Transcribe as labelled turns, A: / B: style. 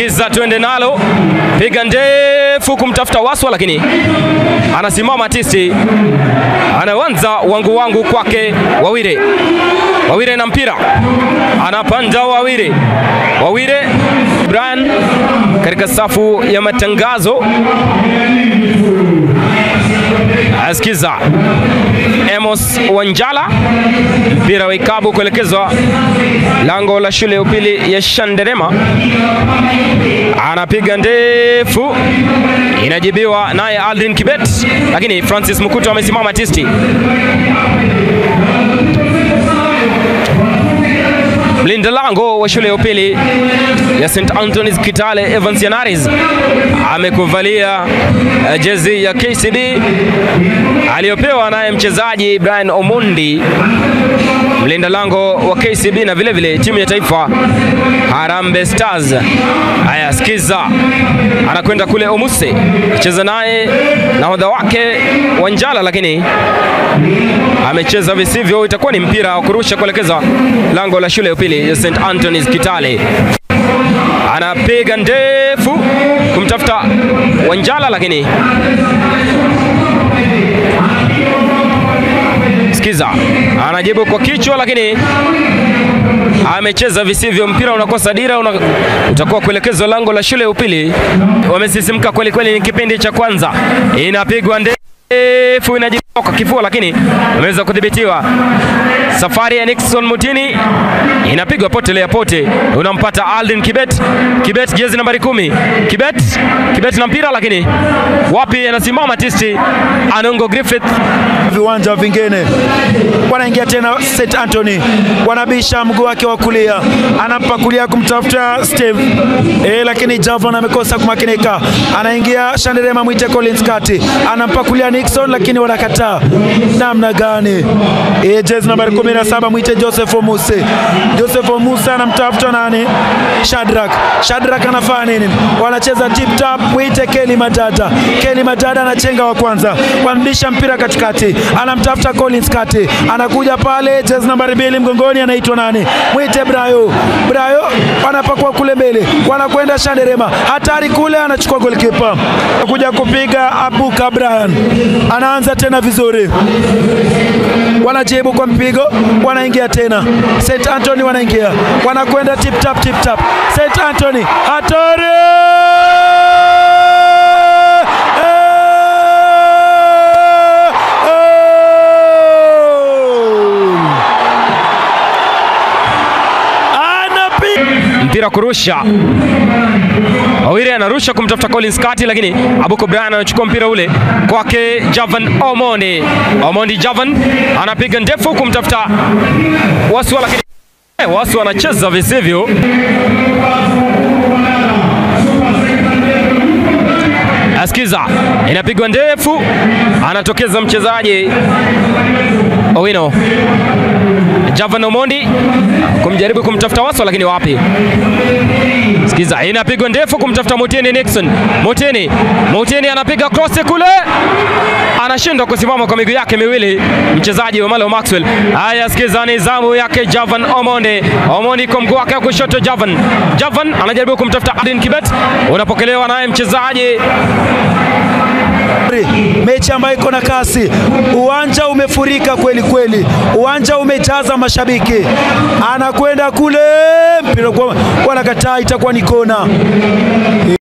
A: Sikiza, twende nalo, piga ndefu kumtafuta Waswa, lakini anasimama tisti, anaanza wangu wangu kwake Wawire. Wawire na mpira anapanda Wawire, Wawire Brian katika safu ya matangazo asikiza Amos Wanjala, mpira wa ikabu kuelekezwa lango la shule ya upili ya Shanderema, anapiga ndefu, inajibiwa naye Aldrin Kibet, lakini Francis Mukuto amesimama tisti. Mlinda lango wa shule ya upili ya St Anthony's Kitale Evans Yanaris amekuvalia uh, jezi ya KCB aliyopewa naye mchezaji Brian Omondi, mlinda lango wa KCB na vile vile timu ya taifa Harambee Stars. Haya, sikiza, anakwenda kule Omuse cheza naye nahodha wake Wanjala, lakini amecheza visivyo. Itakuwa ni mpira wa kurusha kuelekeza lango la shule ya upili ya St Anthony's Kitale. Anapiga ndefu kumtafuta Wanjala, lakini sikiza, anajibu kwa kichwa, lakini amecheza visivyo. Mpira unakosa dira, una, utakuwa kuelekezwa lango la shule ya upili. Wamesisimka kweli kweli, ni kipindi cha kwanza, inapigwa ndefu inajibu kwa kifua, lakini ameweza kudhibitiwa. Safari ya Nixon Mutini inapigwa potelea pote, unampata Aldin Kibet. Kibet jezi nambari kumi. Kibet, Kibet na mpira, lakini wapi, anasimama tisti. Anongo Griffith
B: viwanja vingine wanaingia tena St Anthony, wanabisha mguu wake wa kulia, anampa kulia kumtafuta Steve e, lakini Javon amekosa kumakinika, anaingia Shanderema, mwite Collins kati, anampa kulia Nixon, lakini wanakataa. Namna gani? E, jezi nambari 17 mwite Joseph Omuse. Joseph Omuse anamtafuta nani? Shadrack. Shadrack anafanya nini? Wanacheza tip tap, mwite Kelly Matata. Kelly Matata anachenga wa kwanza, wanarudisha mpira katikati, anamtafuta Collins kati, anakuja pale, jezi nambari mbili mgongoni, anaitwa nani? Mwite Brayo. Brayo wanapakua kule mbele, wanakwenda Shanderema, hatari kule, anachukua goalkeeper, kuja kupiga Abuka Brian, anaanza tena vizuri, wanajibu kwa mpigo, wanaingia tena St Anthony, wanaingia wanakwenda tip tap tip tap, St Anthony hatari
A: mpira kurusha Wawire anarusha kumtafuta Collins Kati, lakini Abuko Brian anachukua mpira ule kwake Javan Omondi. Omondi Javan anapiga ndefu kumtafuta Waswa, lakini Waswa anacheza visivyo. Asikiza, inapigwa ndefu, anatokeza mchezaji Owino Javan Omondi kumjaribu kumtafuta Waswa, lakini wapi. Sikiza, inapigwa ndefu kumtafuta Mutini Nixon. Mutini, Mutini anapiga cross kule, anashindwa kusimama kwa miguu yake miwili, mchezaji wa Malo Maxwell. Haya, sikiza, ni zamu yake Javan Omonde. Omondi kwa mguu wake wa kushoto, Javan. Javan anajaribu kumtafuta Adin Kibet, unapokelewa naye mchezaji
B: mechi ambayo iko na kasi, uwanja umefurika kweli kweli, uwanja umejaza mashabiki, anakwenda kule mpira kwa wanakataa, itakuwa ni kona.